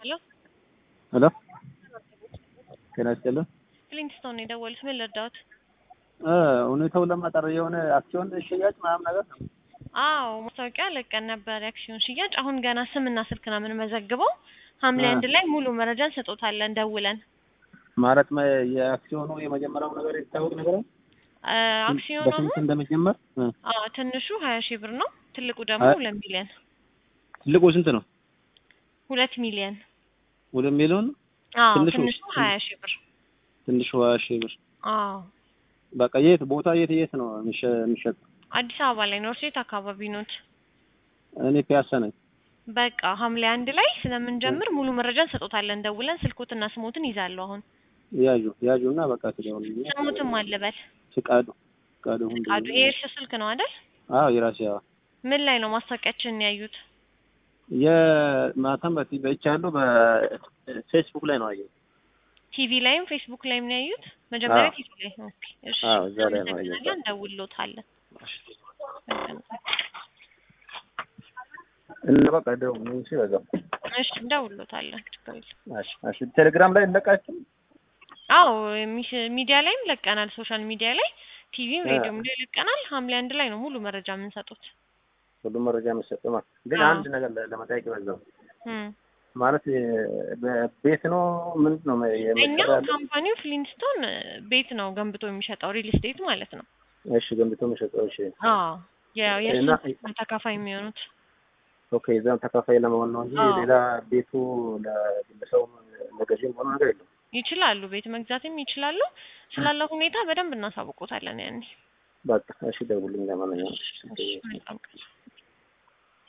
ሄሎ ሄሎ ጤና ይስጥልን። ክሊንግስቶን ነው የደወሉት። ምን ልርዳዎት? እ ሁኔታውን ለማጣር የሆነ አክሲዮን ሽያጭ ምናምን ነገር ነው። አዎ ማስታወቂያ ለቀን ነበር የአክሲዮን ሽያጭ። አሁን ገና ስምና ስልክ ነው የምንመዘግበው። ሐምሌ አ። አንድ ላይ ሙሉ መረጃ እንሰጦታለን ደውለን። ማለት መ- የአክሲዮኑ የመጀመሪያው ነገር የሚታወቅ ነገር ነው። አ፣ አክሲዮኑ በስንት አሁን እንደሚጀመር እ። አዎ ትንሹ ሀያ ሺህ ብር ነው። ትልቁ ደግሞ አ- ሁለት ሚሊዮን ትልቁ ስንት ነው? ሁለት ሚሊዮን ሁለት ሚሊዮን አዎ ትንሹ? ትንሹ ሀያ ሺህ ብር ትንሹ ሀያ ሺህ ብር። አዎ በቃ የት ቦታ የት የት ነው የሚሸ- የሚሸጥ? አዲስ አበባ ላይ ኖርሴት አካባቢ ኖት። እኔ ፒያሳ ነኝ። በቃ ሐምሌ አንድ ላይ ስለምንጀምር ሙሉ መረጃ እንሰጦታለን ደውለን። ስልኮትና ስሞትን ይዛለሁ አሁን ያዡ ያዡ እና በቃ ትደውልልኝ። ስሙትም አለበት ፍቃዱ ፍቃዱ ሁንዱ። ቃዱ ይሄ እርስ ስልክ ነው አይደል? አዎ የራሴ አዎ። ምን ላይ ነው ማስታወቂያችንን ያዩት? የማታም በቲ በይቻለሁ በፌስቡክ ላይ ነው አየሁት። ቲቪ ላይም ፌስቡክ ላይም ነው ያዩት? መጀመሪያ አዎ። ቲቪ ላይ ኦኬ። እሺ አዎ እዛ ላይ ነው አየሁት። እናመሰግናለን፣ እንደውልዎታለን። እና በቃ ደውል እሺ በዛው እሺ እንደውልዎታለን። ችግር የለም። እሺ እሺ ቴሌግራም ላይ እንለቃችሁ አዎ ሚሽ- ሚዲያ ላይም ለቀናል። ሶሻል ሚዲያ ላይ ቲቪም አ። ሬዲዮም ላይ ለቀናል። ሐምሌ አንድ ላይ ነው ሙሉ መረጃ የምንሰጡት። ሁሉም መረጃ የምትሰጥ ማለት ግን አዎ። አንድ ነገር ለ- ለመጠየቅ በዛው እም። ማለት የ- በቤት ነው ምንድን ነው እኛ የመሰራ ያለ? ካምፓኒው ፍሊንስቶን ቤት ነው ገንብቶ የሚሸጠው ሪል ስቴት ማለት ነው። እሺ ገንብቶ የሚሸጠው እሺ አዎ የ- የእሱ እና- ተካፋይ የሚሆኑት ኦኬ እዛም ተካፋይ ለመሆን ነው እንጂ አዎ። ሌላ ቤቱ ለግለሰቡ ለገዢም ሆነ ነገር የለም። ይችላሉ። ቤት መግዛትም ይችላሉ። ስላለው ሁኔታ በደንብ እናሳውቆታለን ያኔ። በቃ እሺ ደውልኝ ለማንኛውም እሺ፣ መልካም ቀን።